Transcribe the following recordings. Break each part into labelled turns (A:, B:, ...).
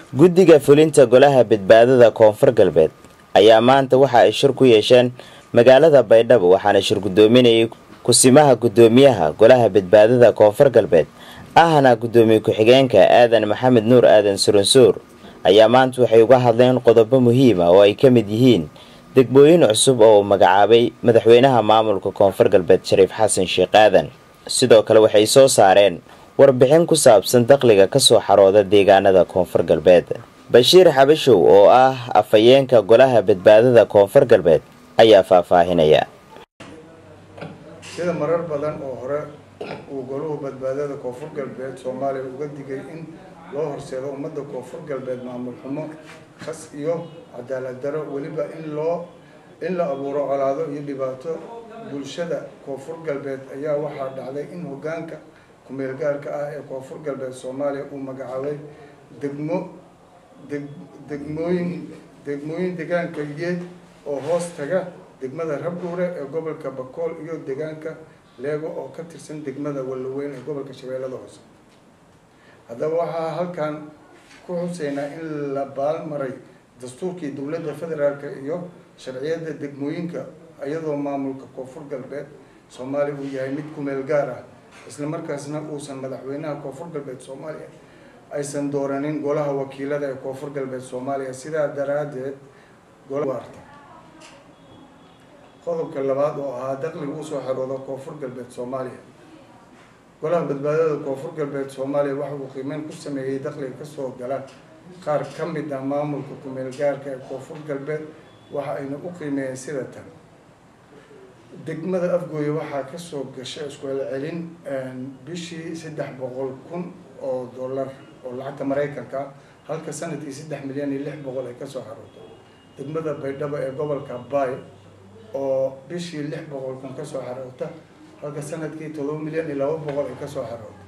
A: guddiga fulinta golaha badbaadada koonfur galbeed ayaa maanta waxa ay shir ku yeesheen magaalada baydhabo waxaana shir guddoominayay kusimaha guddoomiyaha golaha badbaadada koonfur galbeed ahna guddoomiye ku-xigeenka aadan maxamed nuur aadan suransuur ayaa maanta waxay uga hadleen qodobo muhiima oo ay ka mid yihiin degmooyin cusub oo uu magacaabay madaxweynaha maamulka koonfur galbeed shariif xasan sheekh aadan sidoo kale waxay soo saareen warbixin ku saabsan dakhliga kasoo xarooda deegaanada koonfur galbeed bashiir xabashow oo ah afhayeenka golaha badbaadada koonfur galbeed ayaa faahfaahinaya
B: sida marar badan oo hore uu goluhu badbaadada koonfur galbeed soomaaliya uga digay in loo horseedo ummadda koonfur galbeed maamul xumo khas iyo cadaalad daro weliba in loo in la abuuro colaado iyo dhibaato bulshada koonfur galbeed ayaa waxaa dhacday in hogaanka kumeel gaarka ah ee koonfur galbeed soomaaliya uu magacaabay degmo deg degmooyin degmooyin deegaanka yeed oo hoos taga degmada rabdhuure ee gobolka bakool iyo deegaanka leego oo ka tirsan degmada wallaweyn ee gobolka shabeellada hoose haddaba waxaa halkan ku xuseynaa in la baalmaray dastuurkii dowladda federaalk iyo sharciyada degmooyinka iyadoo maamulka koonfur galbeed soomaaliya uu yahay mid kumeel gaar ah isla markaasna uusan madaxweynaha koonfur galbeed soomaaliya aysan dooranin golaha wakiilada ee koonfur galbeed soomaaliya sidaa daraadeed golarta qodobka labaad oo ahaa dakhliga usoo xerooda koonfur galbeed soomaaliya golaha badbaadada koonfur galbeed soomaaliya waxa uu qiimeyn ku sameeyey dakhliga kasoo gala qaar ka mid ah maamulka kumeel gaarka ee koonfur galbeed waxa ayna u qiimeeyeen sida tan degmada afgooye waxaa kasoo gasha iskucelcelin bishii saddex boqol kun oo dollar oo lacagta maraykanka ah halka sanadkii saddex milyan iyo lix boqol ay kasoo xarooto degmada baydhabo ee gobolka bay oo bishii lix boqol kun kasoo xaroota halka sanadkii todoba milyan iyo laba boqol ay kasoo xarooto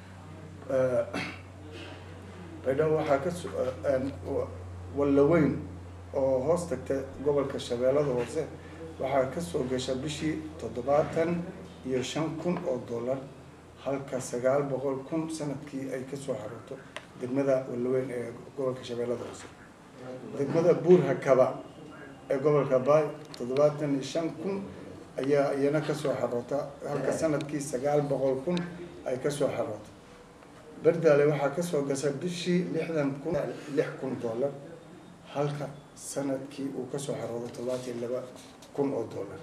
B: baydhabo waxaa kaso wallaweyn oo hoos tagta gobolka shabeellada hoose waxaa kasoo gasha bishii toddobaatan iyo shan kun oo dollar halka sagaal boqol kun sanadkii ay kasoo xarooto degmada wallaweyn ee gobolka shabeellada hoose degmada buur hakaba ee gobolka baay toddobaatan iyo shan kun ayaa iyana kasoo xaroota halka sanadkii sagaal boqol kun ay kasoo xarooto berdaale waxaa kasoo gasha bishii lixdan kun lix kun dollar halka sanadkii uu kasoo xaroodo toddobaatan iyo laba kun oo dollar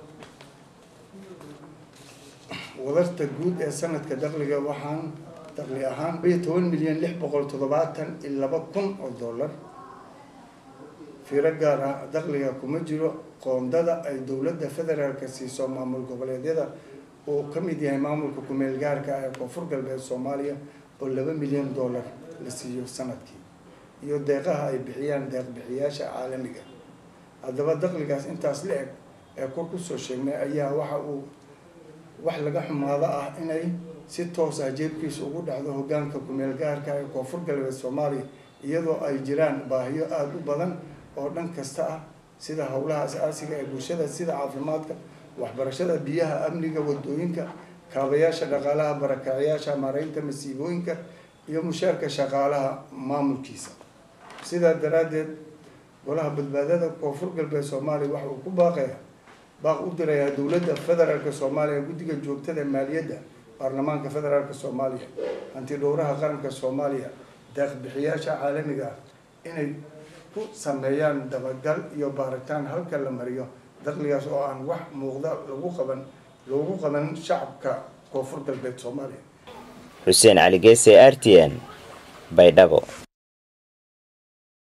B: wadarta guud ee sanadka dakhliga waxaan dakhli ahaan iyo toban milyan lix boqol toddobaatan iyo laba kun oo dollar fiiro gaar ah dakhliga kuma jiro qoondada ay dowladda federaalka siiso maamul goboleedyada uu ka mid yahay maamulka kumeel gaarka ah ee koonfur galbeed soomaaliya oo laba milyan dollar la siiyo sanadkii iyo deeqaha ay bixiyaan deeq bixiyaasha caalamiga haddaba dakhligaas intaas la eg ee kor kusoo sheegnay ayaa waxa uu wax laga xumaado ah inay si toos ah jeebkiisa ugu dhacdo hogaanka kumeel gaarka ee koonfur galbeed soomaaliya iyadoo ay jiraan baahiyo aada u badan oo dhan kasta ah sida howlaha as-aasiga ee bulshada sida caafimaadka waxbarashada biyaha amniga wadooyinka kaabayaasha dhaqaalaha barakacyaasha maareynta masiibooyinka iyo mushaarka shaqaalaha maamulkiisa sidaa daraaddeed golaha badbaadada koonfur galbeed soomaaliya waxa uu ku baaqaya baaq u dirayaa dowladda federaalka soomaaliya guddiga joogtada maaliyadda baarlamaanka federaalka soomaaliya hanti dhowraha qaranka soomaaliya deeq bixiyaasha caalamiga ah inay ku sameeyaan dabagal iyo baaritaan halka la mariyo dakhligaas oo aan wax muuqda lagu qaban loogu qaban shacabka koonfur galbeed soomaaliya
A: xuseen cali geese r t n baydhabo